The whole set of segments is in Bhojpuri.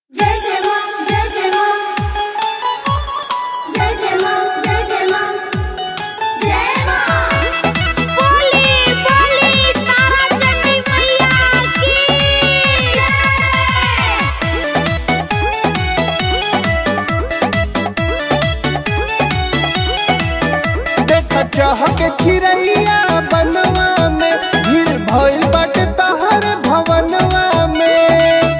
के चिड़ैया बनवा में भीड़ भइल बाटे तहर भवनवा में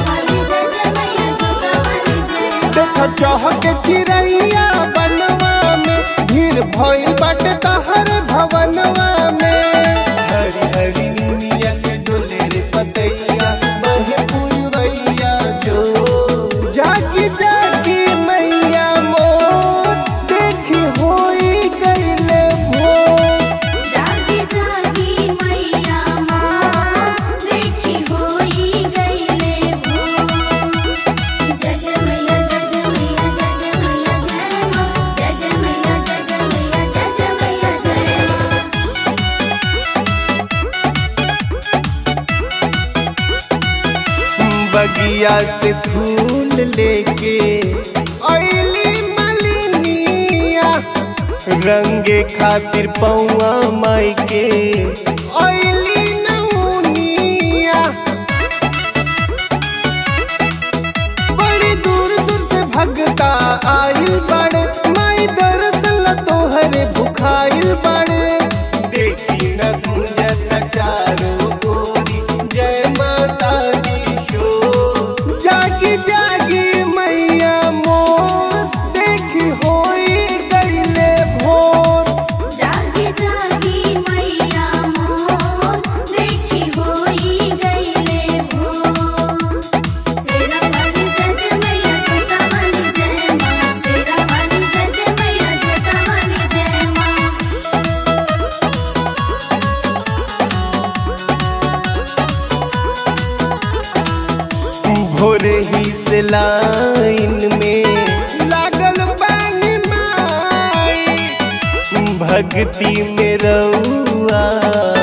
देख चह के चिड़ैया बनवा में भीड़ भइल बाटे तहर भवनवा में हरी हरी नीमिया के डोले रे पतैया बहे पुरवैया जो जागी जागी मैया मोर देखी होई गईले भोर जागी जागी मैया माँ देखी होई गईले भोर जय जय मैया जय जय मैया जय जय मैया जय माँ जय जय मैया जय जय मैया जय जय मैया जय माँ बगिया से फूल लेके अइली मलिनिया रंगे खातिर पौआ माई के अइली नौनिया बड़ी दूर दूर से भगता आइल बड़े माई दरअसल तोहरे भुखाइल बड़े देखी न गुंजत चारों गोरी जय माता दी शो जागी जागी मैया मोर देखी होई गईले भोर जागी जागी मैया मोर देखी होई गईले भोर सेरा वाली जय जय मैया छोटा वाली जय माँ सेरा वाली जय जय मैया छोटा वाली जय माँ भोरे ही से लाइन में लागल बानी माई भक्ति में रउआ